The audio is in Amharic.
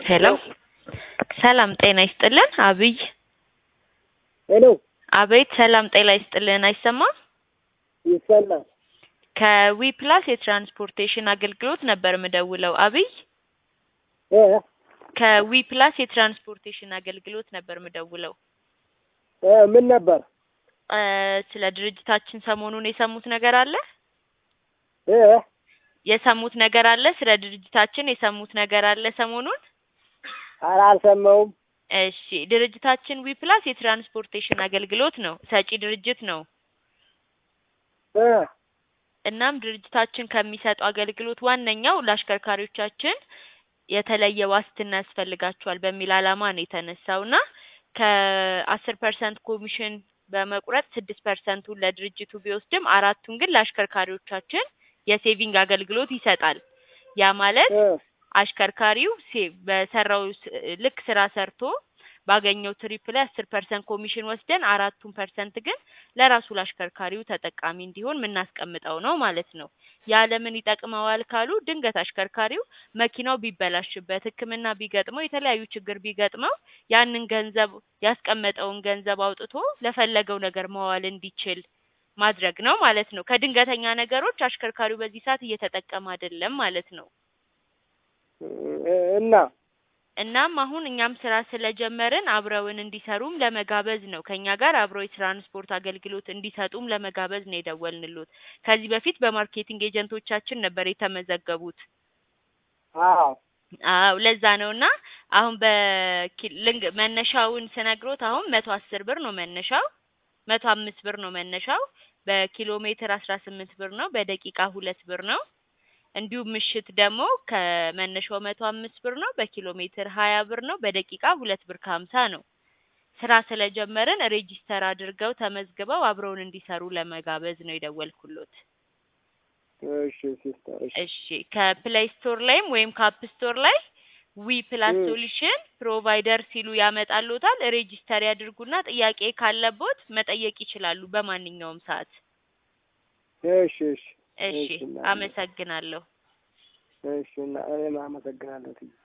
ሄሎ ሰላም ጤና ይስጥልን። አብይ ሄሎ አቤት። ሰላም ጤና ይስጥልን። አይሰማም? ይሰማል። ከዊ ፕላስ የትራንስፖርቴሽን አገልግሎት ነበር ምደውለው። አብይ እ ከዊ ፕላስ የትራንስፖርቴሽን አገልግሎት ነበር ምደውለው። እ ምን ነበር? እ ስለ ድርጅታችን ሰሞኑን የሰሙት ነገር አለ? እ የሰሙት ነገር አለ? ስለ ድርጅታችን የሰሙት ነገር አለ ሰሞኑን? ኧረ አልሰማሁም። እሺ ድርጅታችን ዊ ፕላስ የትራንስፖርቴሽን አገልግሎት ነው ሰጪ ድርጅት ነው። እ እናም ድርጅታችን ከሚሰጠው አገልግሎት ዋነኛው ለአሽከርካሪዎቻችን የተለየ ዋስትና ያስፈልጋቸዋል በሚል ዓላማ ነው የተነሳው እና ከአስር ፐርሰንት ኮሚሽን በመቁረጥ ስድስት ፐርሰንቱን ለድርጅቱ ቢወስድም አራቱን ግን ለአሽከርካሪዎቻችን የሴቪንግ አገልግሎት ይሰጣል። ያ ማለት እ አሽከርካሪው ሴ በሰራው ስ- ልክ ስራ ሰርቶ ባገኘው ትሪፕ ላይ አስር ፐርሰንት ኮሚሽን ወስደን አራቱን ፐርሰንት ግን ለራሱ ለአሽከርካሪው ተጠቃሚ እንዲሆን የምናስቀምጠው ነው ማለት ነው። ያ ለምን ይጠቅመዋል ካሉ ድንገት አሽከርካሪው መኪናው ቢበላሽበት፣ ሕክምና ቢገጥመው፣ የተለያዩ ችግር ቢገጥመው ያንን ገንዘብ ያስቀመጠውን ገንዘብ አውጥቶ ለፈለገው ነገር መዋል እንዲችል ማድረግ ነው ማለት ነው። ከድንገተኛ ነገሮች አሽከርካሪው በዚህ ሰዓት እየተጠቀመ አይደለም ማለት ነው። እ እና እናም አሁን እኛም ስራ ስለጀመርን አብረውን እንዲሰሩም ለመጋበዝ ነው። ከኛ ጋር አብረው የትራንስፖርት አገልግሎት እንዲሰጡም ለመጋበዝ ነው የደወልንሎት። ከዚህ በፊት በማርኬቲንግ ኤጀንቶቻችን ነበር የተመዘገቡት። አዎ አዎ ለዛ ነው እና አሁን በኪ- ልንግ መነሻውን ስነግሮት አሁን መቶ አስር ብር ነው መነሻው፣ መቶ አምስት ብር ነው መነሻው። በኪሎ ሜትር አስራ ስምንት ብር ነው፣ በደቂቃ ሁለት ብር ነው። እንዲሁም ምሽት ደግሞ ከመነሻው መቶ አምስት ብር ነው፣ በኪሎ ሜትር ሀያ ብር ነው፣ በደቂቃ ሁለት ብር ከሀምሳ ነው። ስራ ስለጀመርን ሬጂስተር አድርገው ተመዝግበው አብረውን እንዲሰሩ ለመጋበዝ ነው የደወልኩሎት። እሺ ሲስተር እሺ እሺ ከፕሌይ ስቶር ላይም ወይም ከአፕ ስቶር ላይ ዊ ፕላስ እ ሶሉሽን ፕሮቫይደር ሲሉ ያመጣሎታል። ሬጂስተር ያድርጉና ጥያቄ ካለቦት መጠየቅ ይችላሉ በማንኛውም ሰዓት። እሺ እሺ እሺ እሺ እና አመሰግናለሁ። እሺ እና እኔም አመሰግናለሁ።